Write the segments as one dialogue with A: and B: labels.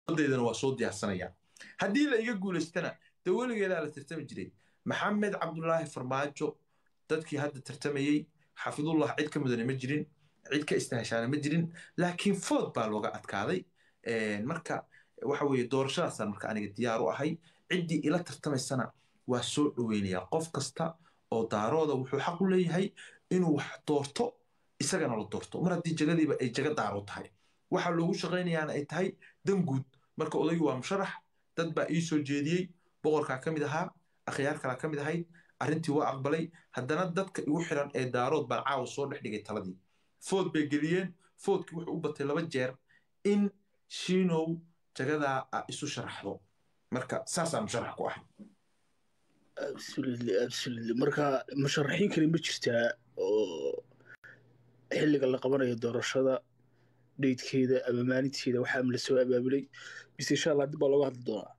A: deedana waa soo diyaarsanaya haddii la iga guulaystana dee weligeedaa la tartami jiray maxamed cabdulaahi farmaajo dadkii hadda tartamayey xafidullah cid ka mudane ma jirin cid ka istahashaana ma jirin laakiin food baa looga adkaaday marka waxa weeye doorashadaasaan marka aniga diyaar u ahay ciddii ila tartamaysana waa soo dhoweynayaa qof kasta oo daarooda wuxuu xaq u leeyahay inuu wax doorto isagana la doorto mar haddii jagadiiba ay jaga daaro tahay waxa loogu shaqaynayaana ay tahay dan guud marka odaygu waa musharax dad baa ii soo jeediyey boqorkaa ka mid ahaa akhyaar kalaa ka mid ahayd arrintii waa aqbalay haddana dadka igu xiran ee daarood baan caawa soo dhex dhigay taladii food bay geliyeen foodkii wuxuu u batay laba jeer in shiinow jagadaa a isu sharaxdo marka saasaan musharax ku ahay
B: absolutely absolutely marka musharaxiin kale ma jirtaa oo xilliga la qabanayo doorashada dheydkeeda ama maalinteeda waxaa la soo abaabulay mise insha allah dib baa looga hadli doonaa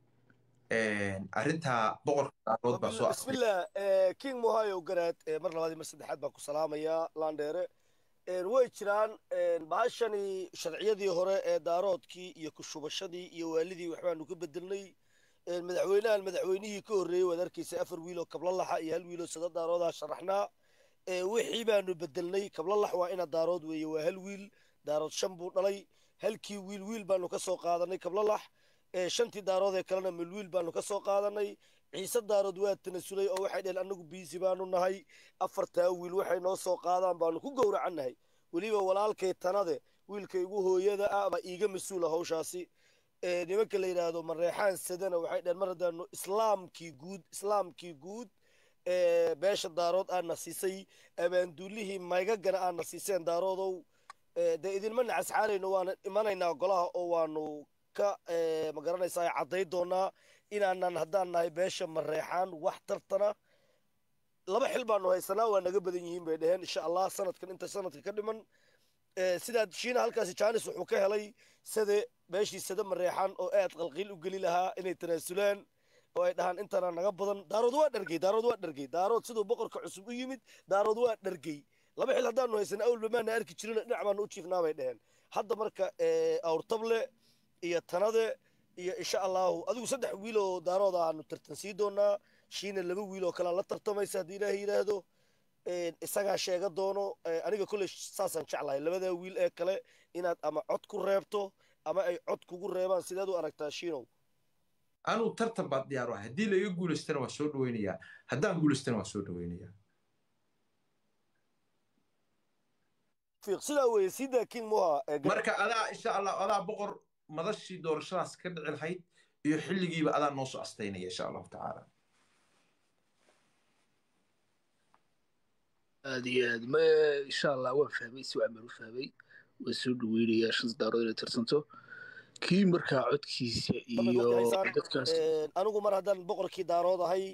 A: arrintaa boqorka daarood baa soo
C: bismillah king mohayo garaad mar labaad iyo mar saddexaad baan ku salaamayaa landheere way jiraan bahashani sharciyadii hore ee daaroodkii iyo kushubashadii iyo waalidii waxbaanu ka bedelnay madaxweynahan madaxweynihii ka horreeyey waad arkaysa afar wiiloo kablalaxa iyo hal wiiloo sada daaroodaa sharaxnaa wixii baanu bedelnay kablalax waa ina daarood weeye waa hal wiil daarood shan buu dhalay halkii wiil wiil baanu ka soo qaadanay kablalax shantii daarood ee kalena milwiil baanu ka soo qaadanay ciise daarood waa tanasulay oo waxay dheheen annagu biisi baanu nahay afartaa wiil waxay noo soo qaadaan baanu ku gowracannahay weliba walaalkay tanade wiilka igu hooyada ah baa iiga mas-uula hawshaasi nimanka la yidhaahdo mareexaan sadana waxay dheheen mar haddaanu islaamkii guud islaamkii guud beesha daarood aadna siisay abaanduulihii maygagana aadna siiseen daaroodow dee idinma nacasxaanayno waana imanaynaa golaha oo waanu ka ma garanaysaa cadday doonaa inaanan haddaan nahay beesha mareexaan wax tartana laba xil baanu haysanaa waa naga badan yihiin bay dheheen insha allah sanadkan inta sanadka ka dhiman sidaa shiina halkaasi jaanis wuxuu ka helay sade beeshii sade mareexaan oo aad qalqiil u geli lahaa inay tanaasulaan oo ay dhahaan intana naga badan daarood waa dhargey daarood waa dhargey daarood siduu boqorka cusub u yimid daarood waa dhargey laba xil haddaanu haysana awlba maana arki jirin dhinac baanu u jiifnaa bay dheheen hadda marka awrtable iyo tanade iyo insha allahu adigu saddex wiil oo daarooda aanu tartan sii doonaa shiina laba wiil oo kalea la tartamaysa haddii ilaahay yidhaahdo isagaa sheega doono aniga kolley saasaan jeclahay labadaa wiil ee kale inaad ama cod ku reebto ama ay cod kugu reebaan sideed u aragtaa shiinow
A: anuu tartan baad diyaar u ahay haddii laiga guulaystana waa soo dhaweynayaa haddaan guulaystana waa soo dhaweynayaa
C: sidaa weeye sidaa king moha
A: marka adaa insha allah adaa boqor madashii doorashadaas ka dhici lahayd iyo xilligiiba adaa noo soo astaynaya insha allahu tacaala
B: aad iyo aad ma insha allah waan fahmay si wacan baan u fahmay waan soo dhaweynayaa shanta daarood inay tartanto kii markaa codkiisa iyo dadkaas
C: anigu mar haddaan boqorkii daarood ahay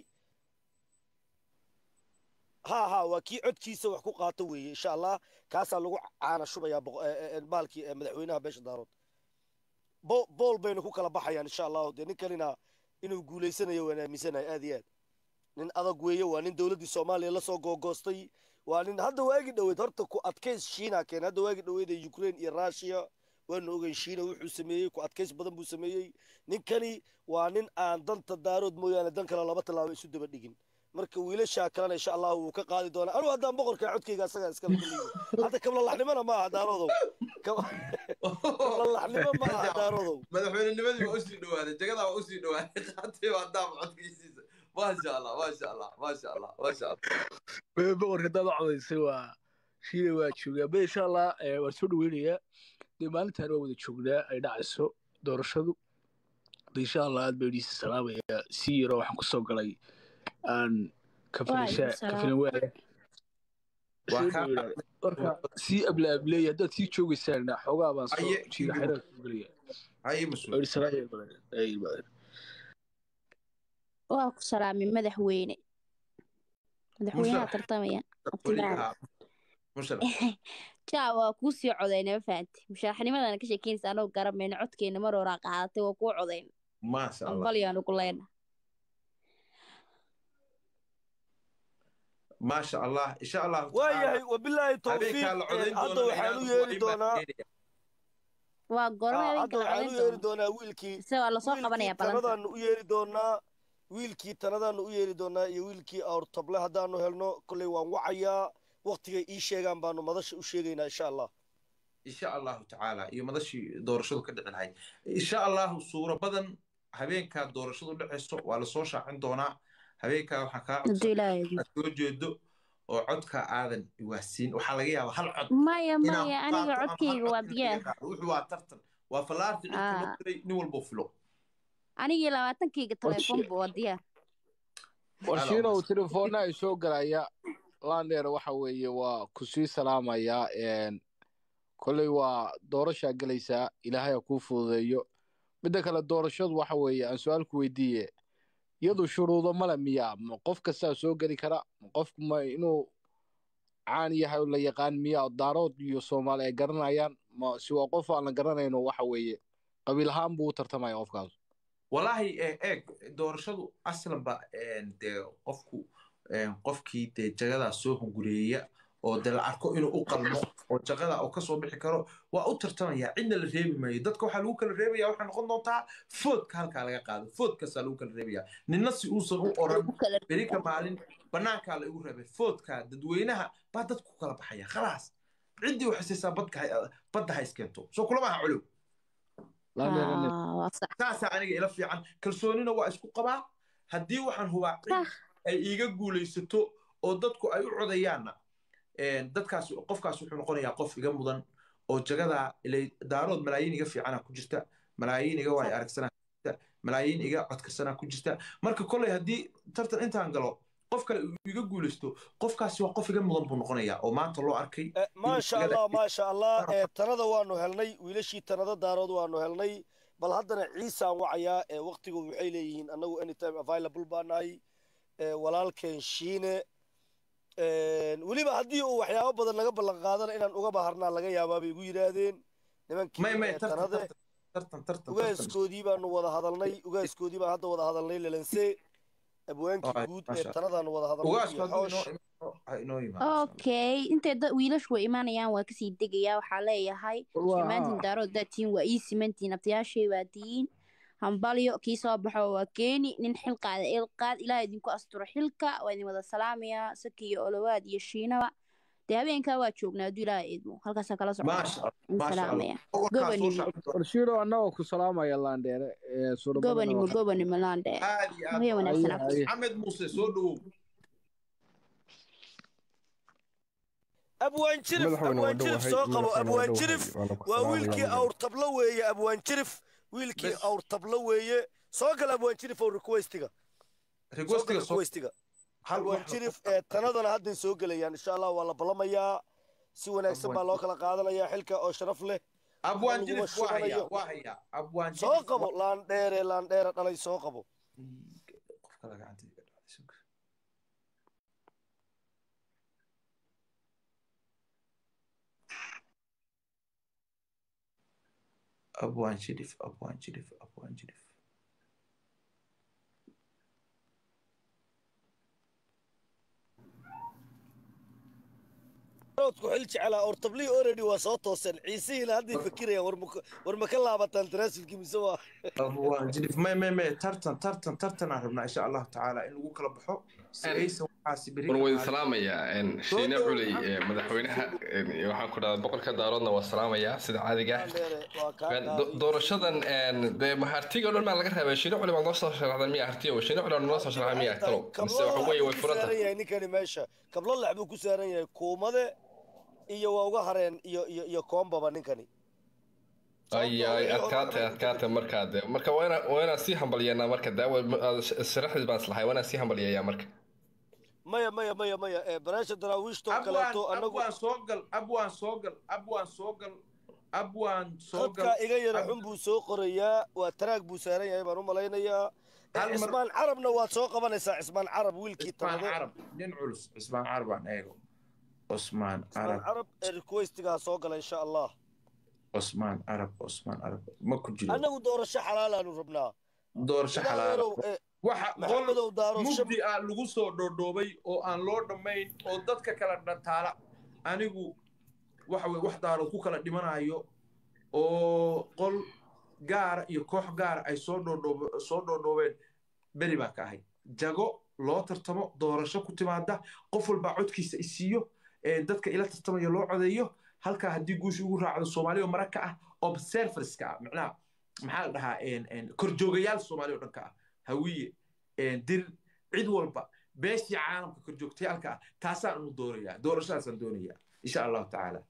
C: ha ha waa kii codkiisa wax ku qaato weeye insha allah kaasaa lagu caana shubayaa baalkii madaxweynaha beesha daarood bool baynu ku kala baxayaan insha allahu dee ninkanina inuu guulaysanayo waan aaminsanahay aad iyo aad nin adag weeye waa nin dowladdii soomaaliya lasoo googoostay waa nin hadda waagi dhoweed horta ku adkays shiina keen hadda waagi dhoweed ee ukraine iyo russia waanu ogeyn shiina wuxuu sameeyey ku adkays badan buu sameeyey ninkani waa nin aan danta daarood mooyaane dan kale laba tallaabo isu daba dhigin marka wiilashaa kalena insha allahu wuu ka qaadi doonaa anuu haddaan boqorkaa codkayga asagaa iskala kaliyo hadda kablalaxnimona ma aha daaroodow kablalaxnimo ma aha daaroodow
A: madaxweynenimadii waa usii dhawaaday jagadaa waa usii dhawaaday qaatay waa daam codkiisiisa maasha allah maasha allah maasha allah maasha allah
B: boqorka haddaad u codaysay waa shiina waa joogaa bada insha allah waan soo dhaweynayaa dee maalintaan waa wada joognaa ay dhacayso doorashadu de insha allah aad baa idhiisa salaamayaa si yaro waxaan kusoo galay aan marka sii ablaableey haddaad sii joogaysaan xoogaa baan soo jiira xerar ku gelaya
D: waa ku salaamay madaxweyne madaxweynaha tartamaya jaa waa kuu sii codayna ma fahanti musharaxnimadana ka sheekeynaysa anoo garamayna codkeena mar horaa qaadatay waa kuu codayna ambalyaanu ku leyna
A: maasha allah insha allah
C: waayahay wabilaahi towfiiq hadda waxaan u yeeri doonaa
D: waa goorma
C: Ah,
D: habeenka
C: hadda
D: la
C: waxaan u
D: codayn
C: yeeri
D: doono
C: doonaa wiilkii
D: mise waa lasoo
C: wiilkii
D: qabanaya balanta
C: tanadaanu u yeeri doonaa wiilkii tanadaanu u yeeri doonaa iyo wiilkii awrtable haddaanu helno kolley waan wacayaa waktigay ii sheegaan baanu madasha u sheegaynaa insha allah
A: insha allahu tacaala iyo madashii doorashadu ka dhici lahayd insha allahu suuro badan habeenkaa doorashadu dhacayso waa lasoo shaacin doonaa habeenkaa waxaa kaa
D: hadduu
A: codsan
D: ilaahay idmo.
A: inaad soo jeedo oo codka aadan iwaasiin waxaa laga yaabaa hal cod
D: maya
A: inaan
D: maya
A: ku
D: aniga
A: qaato ama hal
D: codkayga waa
A: cod in laga
D: diyaar
A: qaado wuxuu waa tartan waa fallaarta cidka loo
D: Ah.
A: diray nin walbo filo
D: anigii labaatankayga telefoonba waa diyaar
E: warshiinow telefoonna ay soo galaya lander waxa weeye waa ku sii salaamayaa een, kolley waa doorashaa gelaysaa ilaahay ha kuu fududeeyo midda kale doorashadu waxa weeye aan su-aal ku weydiiye iyadu shuruudo male miyaa ma qof kastaa soo geli kara ma qofku ma inuu caan yahay oo la yaqaan miyaa daarood iyo soomaali ay garanayaan ma si waa qof aan la garanayno waxa weeye qabiil ahaan buu u tartamaya qofkaas
A: walaahi eh, eeg doorashadu aslanba een, dee qofku een, qofkii dee jagadaa soo hungureeya oo dee la arko inuu u qalmo oo jagada uu kasoo bixi karo waa u tartamaya cidna la reebi maayo dadka waxaa lagu kala reebaya waxay noqon doontaa foodka halkaa laga qaado foodkaasaa lagu kala reebaya ninna si uusan u oran
D: Lagu kala
A: berika maalin banaankaa la igu reebay foodka dadweynaha baa dadku kala baxaya khalaas ciddii waxay siisaa badka ha- badda ha iskeento soo kulama aha culuw
E: Lander, Lander.
D: Ah, waa sax
A: saasaa aniga ila fiican kalsoonina waa isku qabaa haddii waxaan hubaa cid
D: Sax.
A: ay iiga guulaysato oo dadku ay u codayaanna een, dadkaas qofkaas wuxuu noqonayaa qof iga mudan oo jagadaa ilay daarood malaayiin iga fiicana ku jirta malaayiin iga waay aragsanaa ku jirta malaayiin iga codkarsanaa ku jirta marka kolley haddii tartan intaan galo qof kale uu iga guulaysto qofkaasi waa qof iga mudan buu noqonayaa oo maanta loo arkay
C: Eh, maasha
A: Jagada-
C: allah maasha allah eh, tanada waanu helnay wiilashii tanada daarood waanu helnay bal haddana ciisaan wacayaa ee waktigu waxay leeyihiin annagu anytime available baa nahay eh, walaalkeen shiine Eh, weliba haddii uu waxyaabo badan naga ballan qaadana inaan uga baharnaa laga yaabaa bay igu yidhaahdeen nimankii
A: may may
C: eh,
A: tartan
C: tanade
A: tartan tartan tartan tartan
C: ugaaskoodii baanu wada hadalnay ugaaskoodii baan hadda wada hadalnay lelense abwaankii
A: Ay,
C: guud ee
A: maasha
C: tanadaanu wada hadalnay
A: ugaasku
C: iyo
A: hadduu
C: xoosh
A: inoo inoo- ha inoo yimaado
D: okay intay dad wiilashu way imaanayaan waa kasii degayaa waxaa leeyahay
E: Waa-
D: dhammaantiin daarood daa tihiin waa ii simantiin abtayaashay waa tihiin hambalyo kii soo baxo waa keeni nin xil qaada il qaad ilaah idinku asturo xilka waa idin wada salaamayaa saki iyo olowaad iyo shiinaba dee habeenkaa waa joognaa hadduu ilaah idmo halkaasaa kala socda
A: maasha allah
D: in
A: maasha allah
D: salaamaya
A: boqorkaas soo
D: Gobanimo.
A: shacabto
E: warshiino annagoo ku salaamaya landheere ee suurabadana
D: gobanimo
E: waxa-
D: gobanimo laandhe
A: aad iyo aad
D: Habeen wanaagsan
E: Haye, haye.
A: maxamed muuse soo dhowow
C: abwaan jirif
F: madaxweyne waa
C: abwaan jirif
F: dhowahay
C: soo qabo
F: madaxweyne waa
C: abwaan
F: dhowahay
C: jirif
F: waana ku
C: waa
F: salaamayaa
C: wiilkii
F: madaxweyne.
C: awr tablo weeye abwaan jirif wiilkii
A: Bes.
C: awr tablo weeye soo gal abwaan jirif oo requestiga soo gal
A: requestiga soo
C: requestiga
A: hal
C: abwaan
A: wax
C: jirif ee tanadana hadday soo gelayaan insha allah waa la ballamayaa si wanaagsan baa loo kala qaadanayaa xilka oo sharaf leh
A: abwaan
C: laguma
A: jirif waa hayaa
C: shubanayo.
A: waa hayaa abwaan
C: soo
A: jirif
C: qabo laandheere laandheere dhalay soo qabo
A: qofka la gacanta iga dhacday sug. abwaan jirif abwaan jirif abwaan jirif
C: roodku xil jecelaa awr tablihii already waa soo tooseen ciisihiina hadday fakirayaan war ma- war ma ka laabataan tanaasulkii mise waa
A: abwaan jirif may may may tartan tartan tartan aan rabnaa insha allahu tacaala in lagu kala baxo si
F: En-
A: aysan waxaasi beri
F: war wayn salaamayaa en, shiine
A: dhow,
F: culey
A: maxamed.
F: ee, madaxweynaha en, waxaan ku dhahdaa boqorka daaroodna waa salaamayaa sida caadiga ah
C: laandheere waa kaa
F: En, do-
C: qaaday
F: doorashadan en, dee ma hartiga o dhan baa laga reebay shiine culey baad noo soo sharaxdan miya hartiga wa shiine culey baad noo soo sharaxdan miya talow mise waxa weeye way furan tahay
C: yahay ninkani meesha kablo lax buu ku saaran yahay kuumade iyo waa uga hareen iyo iyo iyo koombaba ninkani
F: ay ay adkaatay adkaatay markaa de marka waa inaa waa inaan sii hambalyeynaa marka de awal sharaxdiis baan islahay waa inaan sii hambalyeeyaa marka
C: maya maya maya maya ee baraasha daraawiishto
A: abwaan
C: kaleeto anagu
A: abwaan soo gal abwaan soo gal abwaan soo gal abwaan soo
C: khadka
A: gal
C: iga yara xun buu soo qorayaa waa taraag buu saaran yahay baan u malaynayaa Eh,
A: Hal mar-
C: cismaan carabna waad soo qabanaysaa cismaan carab wiilkii
A: cismaan
C: tanade
A: carab nin culus cismaan carab aan eego cusmaan
C: cismaan
A: carab
C: carab ee requestigaa soo gala insha allah
A: cusmaan carab cusmaan carab ma ku jiro
C: annagu doorasho xalaalaanu rabnaa
A: doorasho xalaala
C: ilaaheerow ee
A: waxa qol
C: maxamedow daaro shab
A: mugdi ah lagu soo dhoodhoobay oo aan loo dhammayn oo dadka kala dhantaala anigu waxa weye wax daarood ku kala dhimanayo oo qol gaara iyo koox gaara ay soo dhoodhoob soo dhoodhoobeen beri baan ka ahay jago loo tartamo doorasho ku timaada qof walbaa codkiisa isiiyo dadka ila tartamaya loo codeeyo halkaa haddii guusha ugu raacdo soomaaliya oo maraka ah observerska ah macnaha maxaa la dhahaa korjoogayaal soomaaliya oo dhan ka ah hawiye dir cid walba beeshii caalamka korjoogtayaalka ah taasaan unu doonayaa doorashadaasaan doonayaa insha allahu tacaala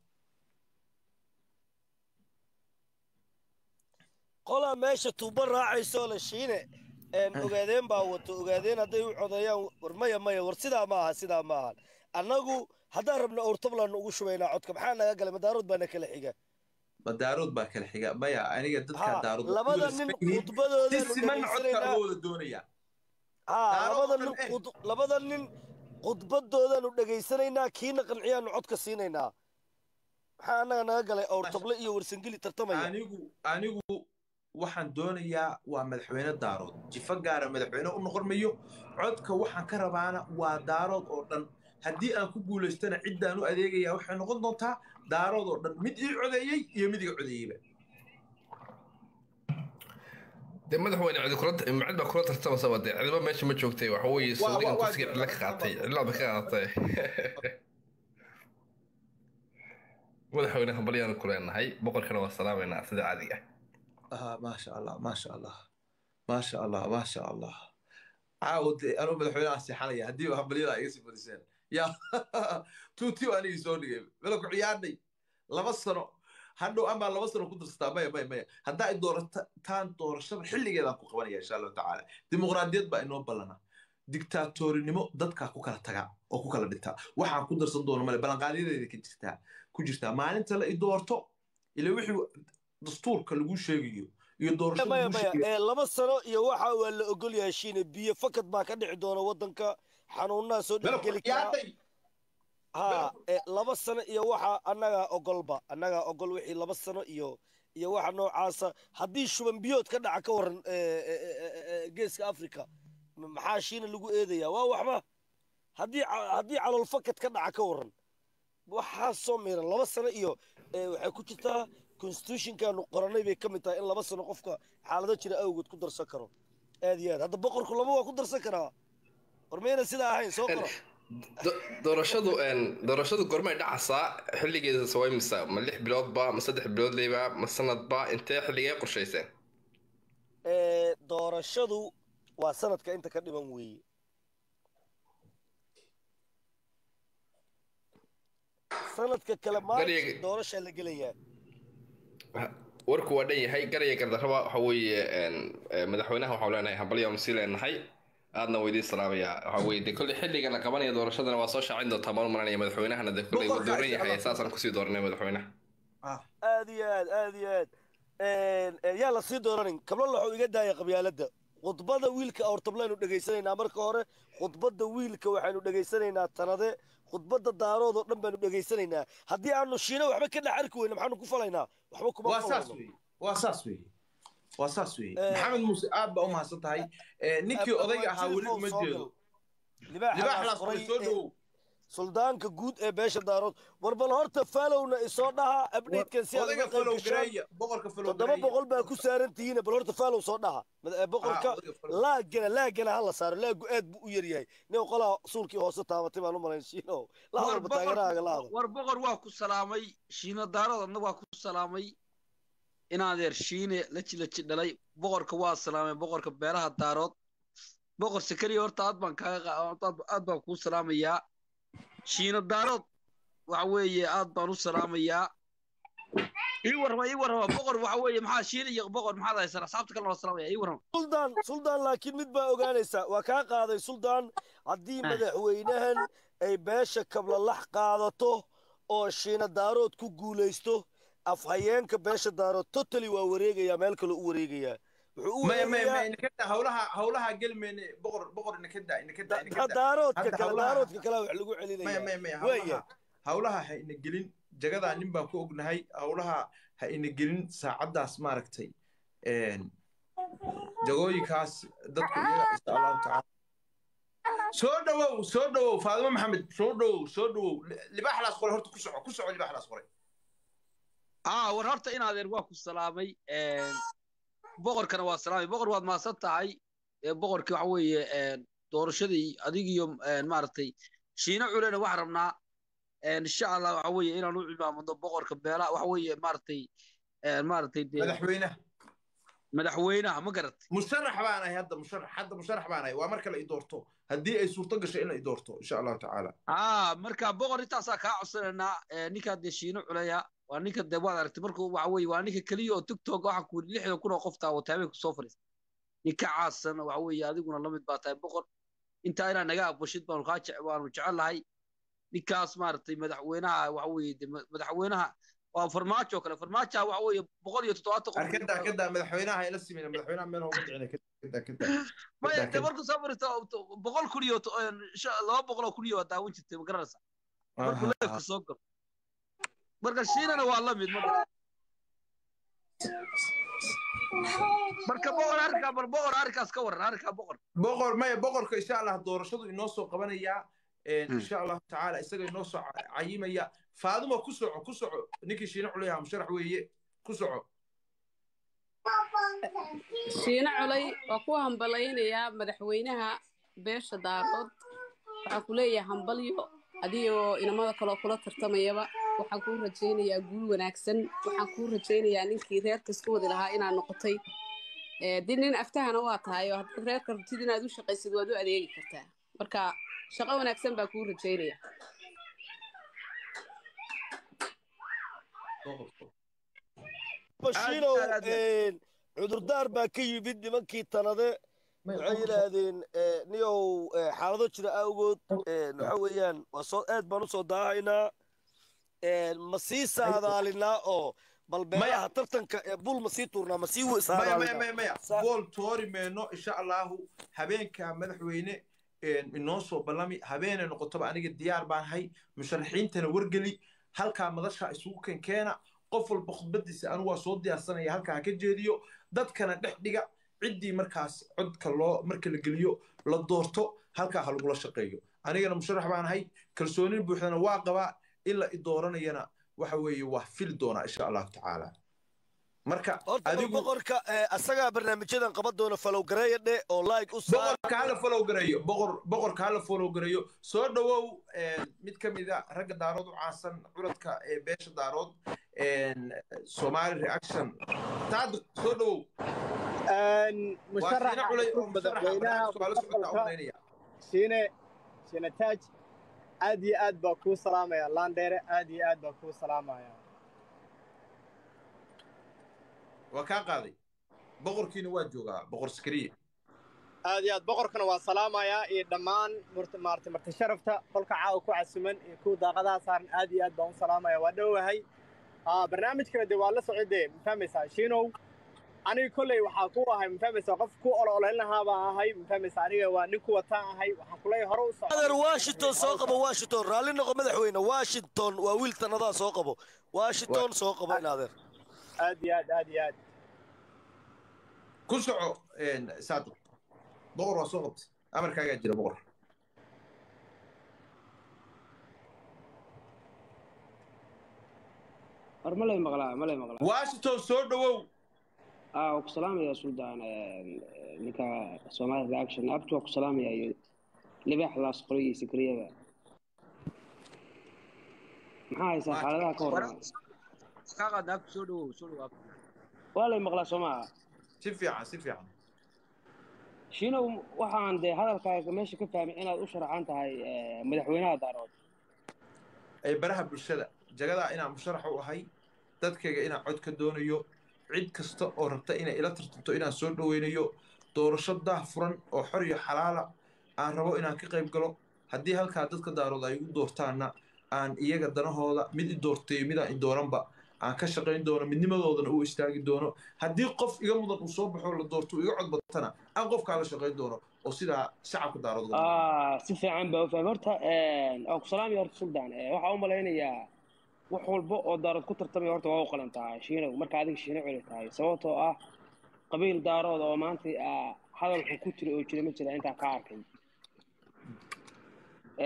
C: qolaa meesha tuuba raacayso la shiine ogaadeen baa wato ogaadeen hadday u codeeyaan war maya maya war sidaa maaha sidaa maaha annagu haddaan rabno owrtablaanu ugu shubaynaa codka maxaa naga galay madaarood baana kala xiga
A: madaarood baa kala xiga maya aniga dadka daarood
C: labada nin khudbadoodaanu
A: siman codka wada doonaya
C: labada nin labada nin khudbadoodaanu dhegaysanaynaa kiina qanciyaanu codka siinaynaa maxaa annaga naga galay owrtable iyo warsangeli tartamaya
A: anigu anigu waxaan doonayaa waa madaxweyne daarood jifo gaara madaxweyne u noqon mayo codka waxaan ka rabaana waa daarood oo dhan haddii aan ku guulaystana ciddaan u adeegaya waxay noqon doontaa daarood oo dhan mid ii codeeyey iyo mid iga codeeyeyba
F: de madaxweyne cidi kula cid baa kula tartamasaba dee cidiba meesha ma joogtay waxa weeye saudigan kursiga cidla ka qaatay cidlaada ka qaadatay madaxweyne hambalyaanu ku leenahay boqorkana waa salaamaynaa sida caadiga
A: ah maasha allah maasha allah maasha allah maasha allah caawo dee anuu madaxweyne aan seexanaya haddii hambalyada iga sii fadhiseen yaa tuutii anigii soo dhigay mela ku ciyaarnay laba sano hadhow amaa laba sano ku darsataa maya maya maya haddaa ay doorataan doorashada xilligeedaan ku qabanaya insha allahu tacaala dimuqraadiyad baa inoo ballana digtaatoorinimo dadkaa ku kala tagaa oo ku kala dhintaa waxaan ku darsan doono male ballanqaadyadeeda ka jirtaa ku jirtaa maalinta la i doorto ila wixii dastuurka lagu sheegayo iyo doorashada
C: laba sano iyo waxa waa la ogol yahay shiine biyo fakad baa ka dhici doona waddanka xanuunaha soo dhexgeli karaa ha laba sano iyo waxa annagaa ogolba annagaa ogol wixii laba sano iyo iyo waxa noocaasa haddii shuban biyood ka dhaca ka waran geeska africa maxaa shiina lagu eedayaa waa waxba haddii haddii calool fakad ka dhaca ka waran waxaa soo miiran laba sano iyo waxay ku jirtaa constitutionkaanu qoranay bay ka mid tahay in laba sano qofka xaalado jira awgood ku darsan karo aad iyo aad hadda boqorku laba waa ku darsan karaa war mayna sidaa ahayn soo qora
F: doorashadu doorashadu gormay dhacaysaa xilligeeda sawaymisa ma lix biloodba ma saddex bilood leyba ma sanadba intee xilligee qorshayseen
C: doorashadu waa sanadka inta ka dhiman weeye sanadka kale maanta doorashaa la gelayaa
F: warku waa dhan yahay garaya gardarraba waxa weeye madaxweynaha waxaan leenahay hambalyaanu sii leenahay aadna weydiin salaamaya waxa weeye dee kolley xilliga la qabanaya doorashadana waa soo shaacin doontaa maan maranaya madaxweynahana dee kolley waa dooran yahay saasaan kusii dooranay madaxweynaha
C: aad iyo aad aad iyo aad yaa la sii dooranin kablo waxuu iga daaya qabyaaladda khudbada wiilka awrtablaynu dhegaysanaynaa marka hore khudbadda wiilka waxaynu dhegaysanaynaa tanade khudbadda daarood oo dhan baanu dhegaysanaynaa haddii aanu shiina waxba ka dhex arki weyna maxaanu ku falaynaa waxba kuma
A: waa saas weye waa saas weye waa saas weye maxamed muuse aad baa u mahadsan tahay ninkii odayga ahaa weli uma jeedo libaaxlaas qoray soo dhowow
C: suldaanka guud ee beesha daarood war bal horta falowna isoo dhaha abdhatekan si aad uga qayb gashaan toddoba boqol baa ku saaran tihiin bal horta falow soo dhaha boqorka laagana laagana ha la saaro laagu aad buu u yaryahay nin qolaa suulkii hoose taabatay baan u malayn shiino la hadalba taageerahaaga la hadal
G: war boqor waa ku salaamay shiino daarood adna waa ku salaamay inaadeer shiine la jilaji dhalay boqorka waa salaamay boqorka beeraha daarood boqor sakariya horta aad baan kaaga aad baan kuu salaamayaa shiino daarood waxa weeye aad baan u salaamayaa ii warrama ii warrama boqor waxa weeye maxaa shiina iyo boqor maxaad haysan asxaabta kalena waa salaamaya ii warrama
C: suldaan suldaan laakiin mid baa ogaanaysa waa kaa qaaday suldaan haddii madaxweynahan ay beesha kablalax qaadato oo shiina daarood ku guulaysto afhayeenka beesha daarood totally waa wareegayaa meel kale u wareegayaa
A: hawlaha hawlaha gelmeyne boqor boqor inakada inakada
C: daaroodka kale daaroodka kale wax lagu celinaya
A: hawlaha ha ina gelin jagadaa nin baan ku ognahay hawlaha ha ina gelin saacaddaas maaragtay jagooyinkaas dadku iyaga insha allahu tacaala soo dhowow soo dhowow faadimo maxamed soo dhowow soo dhowow libaaxlaas qoray horta ku soco ku soco libaaxlaas qoray
G: aa war horta in adeer waa ku salaamay een, boqorkana waa salaamay boqor waad mahadsan tahay ee, boqorkii waxa weeye een, doorashadii adigiyo een, maaragtay shiino culena waxaan rabnaa een, insha allah waxa weeye inaan u cimaamado boqorka beelaha waxa weeye maaragtay een, maaragtay dee
A: madaxweynaha
G: madaxweynaha ma garatay
A: musharax baan ahay hadda musharax hadda musharax baan ahay waa marka la i doorto haddii ay suurto gasho in la i doorto insha allahu tacaala
G: aa marka boqor intaasaa kaa codsanaynaa ee, ninkaa dee shiino culaya waa ninka dee waad aragtay markuu waxa weeye waa ninka keliya oo tiktok waxa ku yidhi lixdan kun oo qof daawatay habeenku soo fadhiista ninka caasan waxa weeye adiguna la mid baa tahay boqor intaa inaa naga aqbashid baanu kaa jece baanu jecel lahay ninkaas maaragtay madaxweynaha waxa weeye dee ma- madaxweynaha waa farmaajo oo kale farmaajoha waxa weeye boqol iyo toddobaatan qof
A: arkada kada madaxweynaha ayla simin madaxweynaha meel hooga dhicina kada kada
G: maya
A: kada
G: dee
A: kada
G: markuu soo fadhiisto boqol kun iyo to- een, sha- laba boqol oo kun iyo waa daawan jirtay ma garanaysaa markuu
A: Aha.
G: leefka soo galo marka shiinana waa la mid ma garan marka boqor arrinkaa bal boqor arrinkaas ka waran arrinkaa boqor
A: boqor maya boqorka insha allah doorashadu inoo soo qabanayaa insha allahu tacaala isaga inoo soo ca- cayimaya faaduma ku soco ku soco ninkii shiine culayha musharax weeye ku soco
H: shiine culay waa ku hambalaynayaa madaxweynaha beesha daarood waxaan ku leeyahay hambalyo adigoo inamada kaloo kula tartamayaba waxaan kuu rajaynayaa guul wanaagsan waxaan kuu rajaynayaa ninkii reerka isku wadi lahaa inaad noqotay Eh, dee nin aftahana waa tahay oo haddaad reerka rabtid inaad u shaqaysid waad u adeegi kartaa marka shaqo wanaagsan baa kuu rajaynaya
C: bashiinow
A: aad, aad.
C: een, cudurdaar baa ka yimid nimankii tanade waxay yidhaahdeen eh, niyow eh, xaalado jira awgood een, waxa weeyaan waa soo aad baan usoo daahaynaa een, ma sii saadaalinaa oo bal beelaha tartanka ee bul ma sii tuurnaa ma sii
A: maya maya
C: saadaalinaa
A: maya maya
C: Sa-
A: bool toori meyno insha allahu habeenka madaxweyne een, inoo soo ballami habeenay noqotoba aniga diyaar baan hay musharaxiintana wargeli halkaa madasha isugu kenkeena qof walba khudbadiisa anigu waa soo diyaarsanaya halkaa ha ka jeediyo dadkana dhex dhiga ciddii markaas codka loo marka la geliyo la doorto halkaa ha lagula shaqeeyo anigana musharax baan ahay kalsoonin buuxdana waa qabaa in la i dooranayana waxa weeye waa fili doonaa insha allahu tacaala marka
C: horta bal
A: adigu
C: boqorka eh, asagaa barnaamijyadan qaban doona falow gareeya dhe oo like u saar
A: boqorka hala follow gareeyo boqor boqorka hala follow gareeyo soo dhawow een, mid ka mid a ragga daarood u caansan curadka ee beesha daarood een, somali reaction saadiq soo dhawow waa
I: musharaxa
A: shiine culay oo
I: cusub
A: musharaxa
I: madaxweynaha
A: barnaamijka waa la socotaa u
I: mustaqbalka
A: malaynaya
I: shiine shiine taaj aad iyo aad baa kuu salaamaya laandheere aad iyo aad baa kuu salaamaya
A: waa kaa qaaday boqorkiina waa joogaa boqor sakariye
I: aad iyo aad boqorkana waa salaamayaa iyo dhammaan murt- maaragtay marti sharafta qolka caawa ku casuman iyo kuwa daaqadaha saaran aad iyo aad baan u salaamaya waa dhowahay Ah, barnaamijkana dee waa la socodee ma fahmaysaa shiinow aniga kolley waxaa ku ahay ma fahmaysaa qof ku ololayn lahaa baan ahay ma fahmaysaa aniga waa nin ku wataan ahay waxaan kuleeyahay hore u socda
C: adeer washington soo qabo washington raalli noqo madaxweyne washington waa wiil tanadaa soo qabo washington soo qabo in adeer
I: aad iyo aad aad iyo aad
A: ku soco een, saadiq boqor waa soo qabtay amarkaagaa jira boqor
J: war ma lay maqlaa ma lay maqlaa
A: washington soo dhawow
J: aa waa ku salaamaya suldaan ninka somali reaction abtu waa ku salaamaya iyo libaax laas qoray iyo sikriyada maxaa haysaa xaaladaha ka horra
G: kaa qaadna abtu soo dhawow soo dhawow abtu
J: waa lay maqlaa soo maaha
A: si fiican si fiican
J: shiinow waxaan dee hadalkaaga meesha ka fahmay inaad u sharaxan tahay eh, madaxweynaha daarood
A: ee baraha bulshada jagadaa inaan musharax u ahay dadkayga inaan cod ka doonayo cid kasta oo rabta inay ila tartanto inaan soo dhoweynayo doorasho daah furan oo xor iyo xalaala aan rabo inaan ka qayb galo haddii halkaa dadka daarood ay igu doortaanna aan iyaga danahooda mid i doortayo midaan i dooranba aan ka shaqayn doono midnimadoodana u istaagi doono haddii qof iga mudan uu soo baxo la doorto uu iga cod batana aan qofkaa la shaqayn doono oo sidaa shacabka daarood uga mudan.
J: Ah, si fiican baa u fahmay horta waan ku salaamaya horta suldaan Eh, waxaa u malaynayaa wax walba oo daarood ku tartamaya horta waa u qalantaa shiinow marka adiga shiino celi tahay sababtoo ah qabiil daarood oo maanta ah, hadalku ku jira oo jira ma jira intaa ka arkay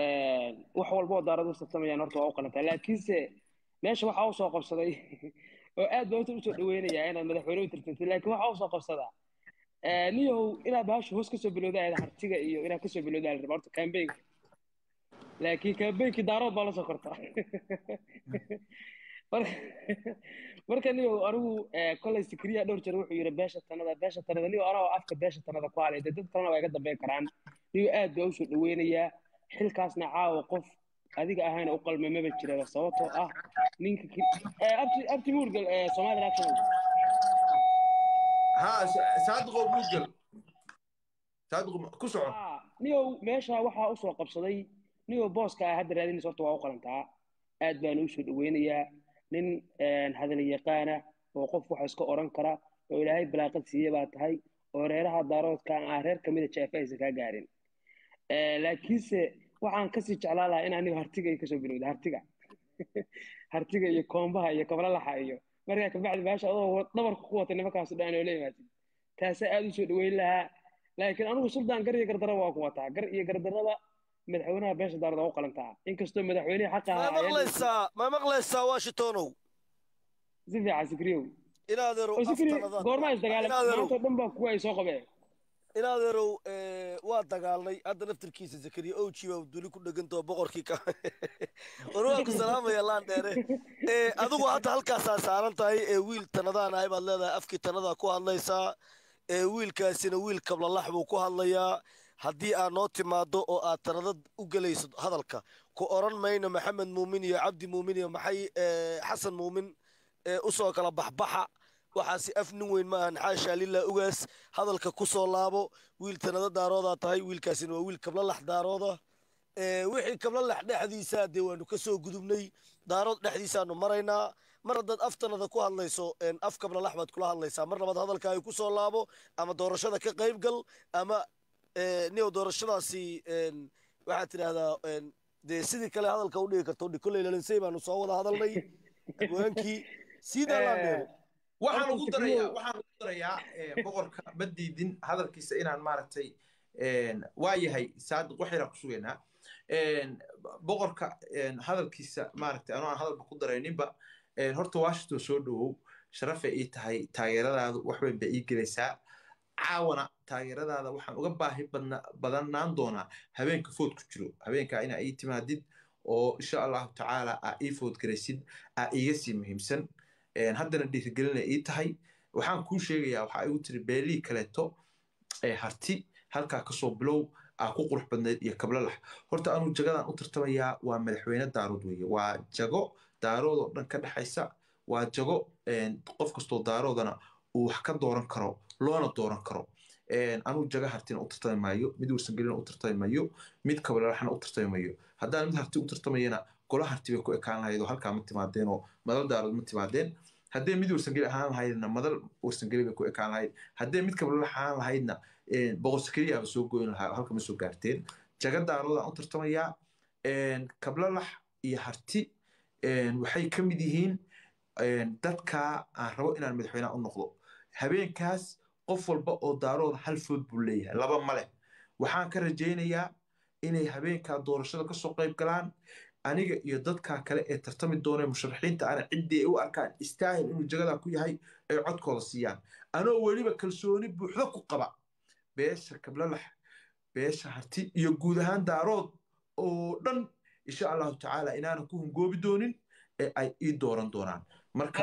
J: wax walba oo daarood u tartamayaan horta waa u qalantaa laakiinse meesha waxaa usoo qabsaday oo aad baa horta usoo dhaweynayaa inaad madaxweyne u tartantid laakiin waxaa usoo qabsadaa niyow inaad bahasha hoos kasoo bilowda ahayd hartiga iyo inaad kasoo bilowda ahayd horta kambeynka laakiin kambeynkii daarood baa la soo kortaa marka marka niyow anigu kolay sikriya dhowr jeer wuxuu yidhi beesha tanada beesha tanada niyow anagoo afka beesha tanada ku halay dee dad kalena waa iga dambeyn karaan niyow aad baa usoo dhaweynayaa xilkaasna caawa qof adiga ahayna u qalma maba jiraba sababtoo ah ninka abti abti muurgal somali action
A: ha saadiqo muurgal saadiqo ku soco
J: niyow meesha waxaa usoo qabsaday niyow booska ah hadda raadinaysa horta waa u qalantaa aad baana usoo dhaweynayaa nin hadal yaqaana oo qof waxa iska oran kara oo ilaahay balaaqad siiye baa tahay oo reeraha daaroodka ah reer kamida jaafa aysan kaa gaarin laakiinse waxaan kasii jeclaa lahaa in aniga hartiga ay kasoo bilowda hartiga hartiga iyo koombaha iyo kablalaxa iyo markaa kabacdi baasha adoo dhabarka ku wata nimankaasu dhan oo la imaatid taasaa aad usoo dhaweyn lahaa laakiin anigu suldaan gar iyo gardaraba waa ku wataa gar iyo gardaraba madaxweynaha beesha daarada u qalantaa inkastoo madaxweynihii xaqa
C: ma maqlaysaa ma maqlaysaa washingtonow
J: si fiican sikriyow
C: inaadeerow
J: goormaa isdagaalam maantoo dhan baa kuwa ay soo qabeen
C: inaadeerow waa dagaalnay hadda naftirkiisa zakariya owji baa duli ku dhegantao boqorkii ka war waa ku salaamaya laan dheere adigu hadda halkaasaa saaran tahay ee wiil tanadaan ahay baad leedahay afkii tanadaa ku hadlaysaa wiilkaasina wiil kablalax buu ku hadlayaa haddii aad noo timaado oo aad tanada u gelayso hadalka ku oran mayno maxamed muumin iyo cabdi muumin iyo maxay xasan muumin usoo kala baxbaxa waxaasi af nin weyn ma ahan xaashaa lilaa ugaas hadalka ku soo laabo wiil tanada daaroodaa tahay wiilkaasina waa wiil kablalax daarooda wixii kablalax dhexdiisa dee waanu ka soo gudubnay daarood dhexdiisaanu maraynaa mar haddaad af tanada ku hadlayso af kablalax baad kula hadlaysaa mar labaad hadalka ay ku soo laabo ama doorashada ka qayb gal ama niyow doorashadaasi waxaad tidhaahdaa dee sidii kale hadalka u dhigi karto kolley lalinsey baanu soo wada hadalnay abwaankii siidaa laandheero
A: waxaan ugu darayaa waxaan ugu darayaa boqorka ma diidin hadalkiisa inaan maaragtay waa yahay saadiq waxayna ku sugaynaa boqorka hadalkiisa maaragtay anoo aan hadalba ku darayninba horta washington soo dhowow sharafay ii tahay taageeradaadu wax weyn bay ii gelaysaa caawana taageeradaada waxaan uga baahi badanaan doonaa habeenka food ku jiro habeenkaa inaa ii timaadid oo insha allahu tacaala aa ii food garaysid aa iiga sii muhiimsan haddana dhiirigelina ii tahay waxaan kuu sheegayaa waxaa igu tiri beelihii kaleeto ee harti halkaa kasoo bilow aa ku qurux badnayd iyo kablalax horta anuu jagadan u tartamayaa waa madaxweyne daarood weeye waa jago daarood oo dhan ka dhexaysa waa jago qof kastoo daaroodana uu wax ka dooran karo loona dooran karo anuu jaga hartina u tartami maayo mid warsangelina u tartami maayo mid kablalaxna u tartami maayo haddaan mid harti u tartamayana gola harti bay ku ekaan lahayd oo halkaa ma timaadeen oo madal daarood ma timaadeen haddee mid warsangeli ahaan lahaydna madal warsangeli bay ku ekaan lahayd haddee mid kablalax ahaan lahaydna boqorsekeliyaaba soo goyn lahaa halka ma soo gaarteen jaga daaroodaan u tartamayaa kablalax iyo harti waxay ka mid yihiin dadka aan rabo inaan madaxweynaha u noqdo habeenkaas qof walba oo daarooda hal food buu leeyahay laba ma leh waxaan ka rajaynayaa inay habeenkaa doorashada kasoo qayb galaan aniga iyo dadka kale ee tartami doonee musharaxiinta ana ciddii ay u arkaan istaahil inuu jagadaa ku yahay ay codkooda siiyaan anoo weliba kalsooni buuxdo ku qaba beesha kablalax beesha harti iyo guud ahaan daarood oo dhan insha allahu tacaala inaanan ku hungoobi doonin ee ay ii dooran doonaan marka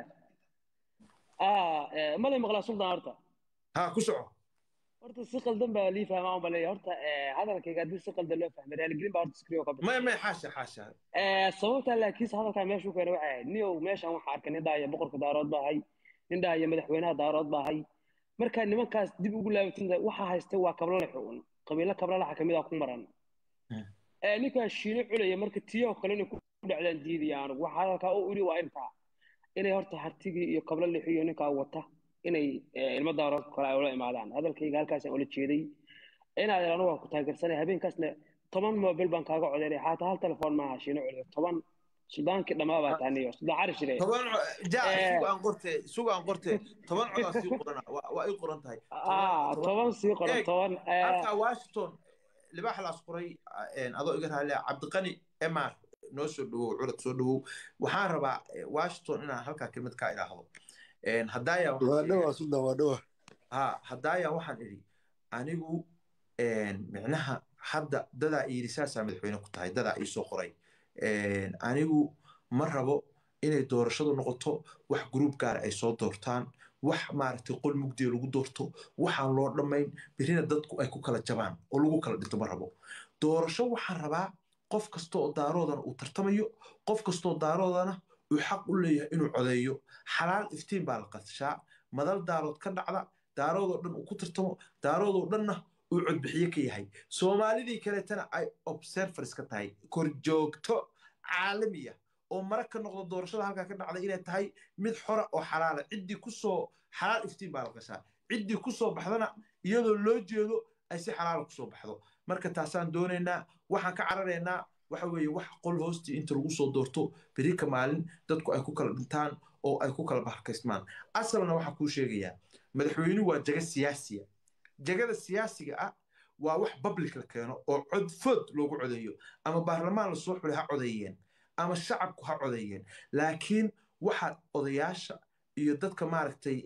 J: malay maqlaa suldaan horta
A: ha ku soco
J: horta si qaldan baa lii fahmaa un baleeya horta hadalkayga haddii si qaldan loo fahmay raaligelin baa horta skrio ka
A: maya maya xaasha xaasha
J: sababtaa laakiinse hadalkaa meeshuu keenay waxay ahayd niyow meeshaan waxaa arkay nin dhahaya boqorka daarood baa ahay nin dhahaya madaxweynaha daarood baa ahay markaa nimankaas dib ugu laabatinta waxaa haystay waa kablalaxa un qabiilo kablalaxa kamid a ku maran ninkaa shiino culaya marka tiyoo kale inay ku dhacdaan diidaya anugu waxa hadalkaa u iri waa intaa inay horta hartigii iyo kablo lixiyo ninkaa wata inay ilmo daarood kale ay ula imaadaan hadalkayga halkaasaan ula jeeday inaad anigu waa ku taageersanay habeenkaasna toban mobil baan kaaga codeynay xataa hal telefoon maaha shiino culiyo toban sudaankii dhammaa baa taaniyo sudaan cari shire
A: toban ja sugaan qorte sugaan qorte toban codaa sii qorana waa ii qoran tahay
J: toban sii qoran toban
A: halkaa washington libaax laas qoray adoo iga raaliya cabdiqani emar noo soo dhawow curad soo dhawow waxaan rabaa washington inaan halkaa kelmad kaa idhaahdo haddaaya
K: waa dhawa suldan waa dhawa
A: ha haddaaya waxaan idhi anigu micnaha hadda dadaa iyidhi saasaa madaxweyne ku tahay dadaa iisoo qoray anigu ma rabo inay doorashadu noqoto wax gruub gaara ay soo doortaan wax maaragtay qol mugdiya lagu doorto waxaan loo dhammayn berrina dadku ay ku kala jabaan oo lagu kala dhinto ma rabo doorasho waxaan rabaa qof kasta oo daaroodana uu tartamayo qof kastaoo daaroodana uu xaq u leeyahay inuu codeeyo xalaal iftiin baa la qadshaa madal daarood ka dhacda daaroodoo dhan uu ku tartamo daaroodoo dhanna uu codbixiye ka yahay soomaalidii kaleetana ay observers ka tahay korjoogto caalamiya oo mara ka noqdo doorashada halkaa ka dhacda inay tahay mid xora oo xalaala ciddii kusoo xalaal iftiin baa la qashaa ciddii kusoo baxdana iyadoo loo jeedo ay si xalaala kusoo baxdo marka taasaan doonaynaa waxaan ka cararaynaa waxa weeye wax qol hoostii inta lagu soo doorto berika maalin dadku ay ku kala dhintaan oo ay ku kala baharkaysmaan asalna waxaan kuu sheegayaa madaxweynuhu waa jaga siyaasiya jagada siyaasiga ah waa wax public la keeno oo codfood loogu codeeyo ama baarlamaan lasoo xulay ha codeeyeen ama shacabku ha codeeyeen laakiin waxa odayaasha iyo dadka maaragtay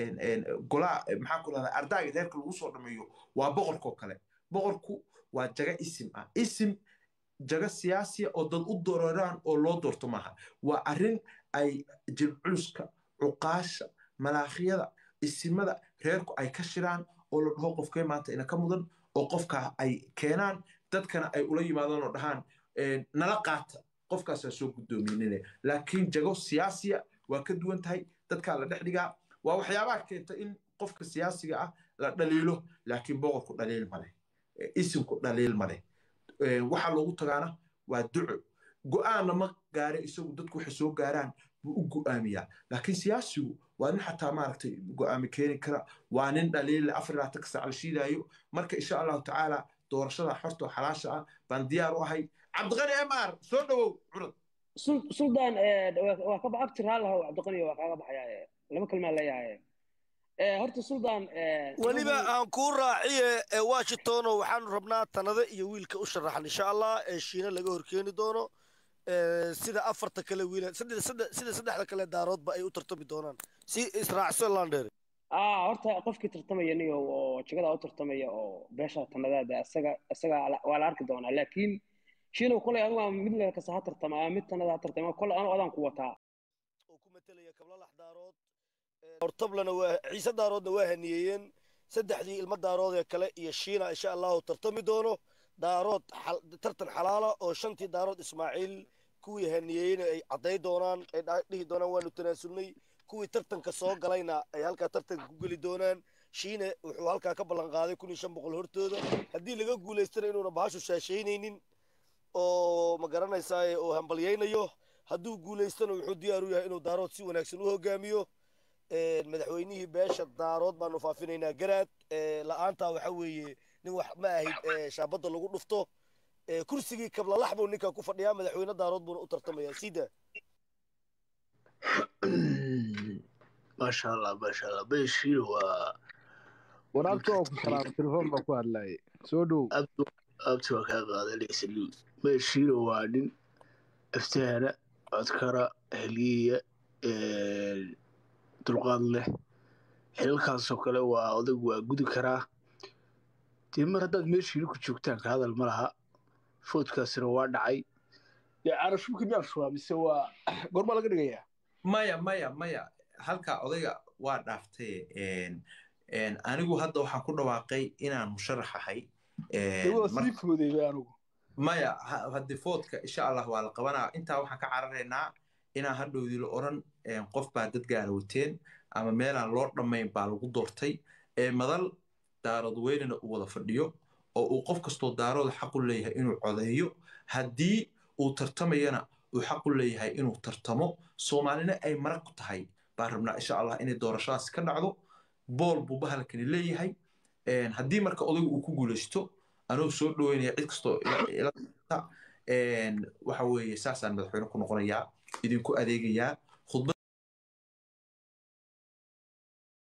A: golaa maxaa ku dhahdaa ardaaga reerka lagu soo dhameeyo waa boqorkoo kale boqorku waa jaga isim ah isim jaga siyaasiya oo dad u dooraraan oo loo doorto maaha waa arrin ay jilculuska cuqaasha malaakhyada isimada reerku ay ka shiraan oo la dhaho qofkee maanta ina ka mudan oo qofkaa ay keenaan dadkana ay ula yimaadaan oo dhahaan nala qaata qofkaasaa soo guddoominine laakiin jago siyaasiya waa ka duwan tahay dadkaa la dhex dhigaa waa waxyaabaha keenta in qofka siyaasiga ah la dhaliilo laakiin boqorku dhaliil maleh isimku dhaliil maleh waxaa loogu tagaana waa duco go'aanna ma gaare isagu dadku waxay soo gaaraan buu u go'aamiyaa laakiin siyaasigu waa nin xataa maaragtay go'aami keeni kara waa nin dhaliille afar labaatan ka saac la shiidaayo marka insha allahu tacaala doorashada xorta oo xalaasha ah baan diyaar u ahay cabdiqani mr soo dhawow curad
J: suldaan waa ka abtir haalahow cabdiqani waa kaaga baxaya laba kalmaa leeyahay horta suldaan
C: weliba aan kuu raaciye washingtono waxaanu rabnaa tanada iyo wiilka u sharaxan insha allah ee shiina laga horkeeni doono sida afarta kale wiil sida saddexda kale daaroodba ay u tartami doonaan si israacso landheer
J: ah horta qofkii tartamaya niyo oo jagada u tartamaya oo beesha tanadaada isaga isaga waa la arki doonaa laakiin shiinow kolay adigu aan mid leelkasa ha tartama ama mid tanada ha tartama kolay anu adaan ku wataa
C: oo ku matelaya kablalax daarood hortablana waa ciise daaroodna waa haniyeeyeen saddexdii ilmo daarood ee kale iyo shiina insha allahu tartami doono daarood tartan xalaala oo shantii daarood ismaaciil kuwii haniyeeyeyna ay cadday doonaan ay dhihi doonaan waanu tanaasulnay kuwii tartanka soo galayna ay halkaa tartanka ku geli doonaan shiine wuxuu halkaa ka ballan qaaday kun iyo shan boqol hortooda haddii laga guulaystana inuuna bahashu shaashaynaynin oo ma garanaysaa oo hambalyaynayo hadduu guulaystana wuxuu diyaar u yahay inuu daarood si wanaagsan u hogaamiyo madaxweynihii beesha daarood baanu faafinaynaa garaad la'aantaa waxa weeye nin wax ma ahayd shaabadda lagu dhufto kursigii kablalax buu ninkan ku fadhiyaa madaxweyne daarood buuna u tartamayaa sida
B: maasha allah maasha allah beeshiina waa
E: waraabta oo ku salaama telefoon baa ku hadlayay soo dhow
B: abti waa kaa qaadanaysa beeshiina waa nin aftahana codkara heliya dulqaad leh xilalkaasoo kale waa odag waa gudi karaa dee mar haddaad meeshiina ku joogtaan ka hadal ma laha foodkaasina waa dhacay dee carashubka miyaashuwaa mise waa gorma laga dhigayaa
A: maya maya maya halkaa odayga waa dhaaftay anigu hadda waxaan ku dhawaaqay inaan musharax ahay
B: sii foodayba anigu
A: maya haddi foodka insha allah waa la qabanaa intaa waxaan ka cararaynaa inaan hadhowdii la odhan qof baa dad gaara wateen ama meelaan loo dhammayn baa lagu doortay madal daarood weynina uu wada fadhiyo oo uu qof kastoo daarooda xaq u leeyahay inuu codeeyo haddii uu tartamayana uu xaq u leeyahay inuu tartamo soomaalina ay marag ku tahay baan rabnaa insha allah inay doorashadaasi ka dhacdo bool buu bahalkani leeyahay haddii marka odaygu uu ku guulaysto anuu soo dhoweynaya cid kastoo waxa weeye saasaan madaxweyne ku noqonayaa idinku adeegayaa khudbad